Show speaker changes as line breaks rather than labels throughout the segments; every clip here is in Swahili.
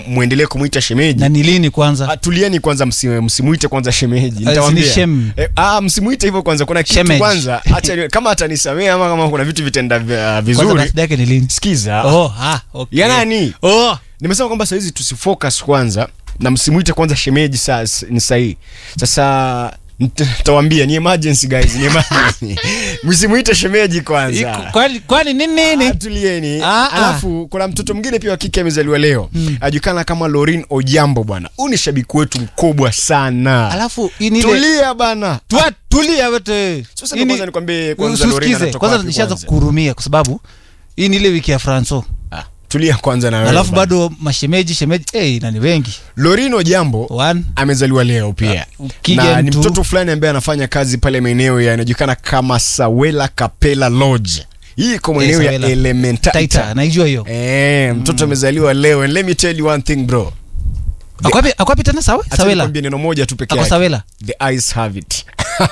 muendelee kumwita shemeji
na ni lini kwanza
Ah, tulieni kwanza msi- msimuite kwanza shemeji
Ah,
nitawaambia.
si ni shem.
Eh, ah, msimuite hivyo kwanza kuna kitu
Shemeji.
kwanza acha kama atanisamea ama kama kuna vitu vitenda vi- ah,
kwanza
vizuri
birthday yake ni lini
sikiza
oh ah okay
ya nani
oh
nimesema kwamba sahizi tusifocus kwanza na msimuite kwanza shemeji saa ni sahihi sasa tawambia ni emergency guys ni emergency msimuite shemeji kwanza
Iko- kwani kwani nini nini
Ah, tulieni
Ah, ah.
alafu kuna mtoto mwingine pia wa kike amezaliwa leo mm. ajulikana kama lorin ojambo bwana huu ni shabiki wetu mkubwa sana
alafu hii ni ile
tulia bana
Tua- tulia wote
Sasa
Hii ni-
kwanza nikwambie kwanza Lorena
usikize
anatoka
kwanza
wapi
nishaanza
kwanza?
kuhurumia kwa sababu hii ni ile wiki ya franco
ah, tulia kwanza na wewe
alafu
bana.
bado mashemeji shemeji hey, nani wengi
lorin ojambo
one
amezaliwa leo pia
Kigen
na ni
tu.
mtoto fulani ambaye anafanya kazi pale maeneo yanajulikana kama sawela kapela lodge hii iko maeneo ya
Sawela.
elementaita
taita naijua hiyo
Eh, mtoto amezaliwa leo and let me tell you one thing bro
akwapi akwapi tena sawa
Acha
sawela
nikwambie neno moja tu peke
ako
yake
sawela
the eyes have it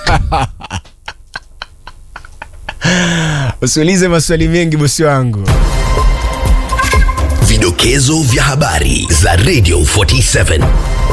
usiulize maswali mengi bosi wangu
Vidokezo vya habari za Radio 47.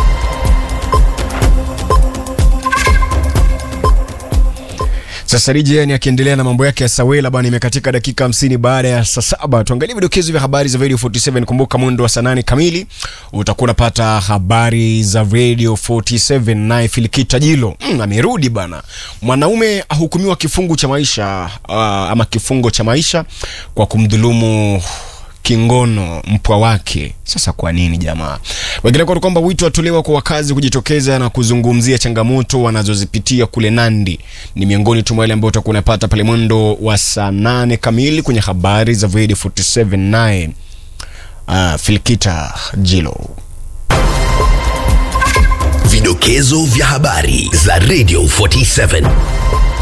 sasa rijeni akiendelea na mambo yake ya sawela bwana imekatika dakika 50 baada ya saa saba tuangalie vidokezo vya habari za radio 47 kumbuka mwendo wa saa nane kamili utakuwa unapata habari za radio 47 naye filikita jilo mm, amerudi bana mwanaume ahukumiwa kifungu cha maisha uh, ama kifungo cha maisha kwa kumdhulumu kingono mpwa wake sasa kwa nini jamaa wengine kwa kwamba wito watolewa kwa wakazi kujitokeza na kuzungumzia changamoto wanazozipitia kule nandi ni miongoni tu mwa yale ambayo utakuwa unapata pale mwendo wa saa nane kamili kwenye habari za Void 47 naye uh, filkita jilo
Vidokezo vya habari za Radio 47.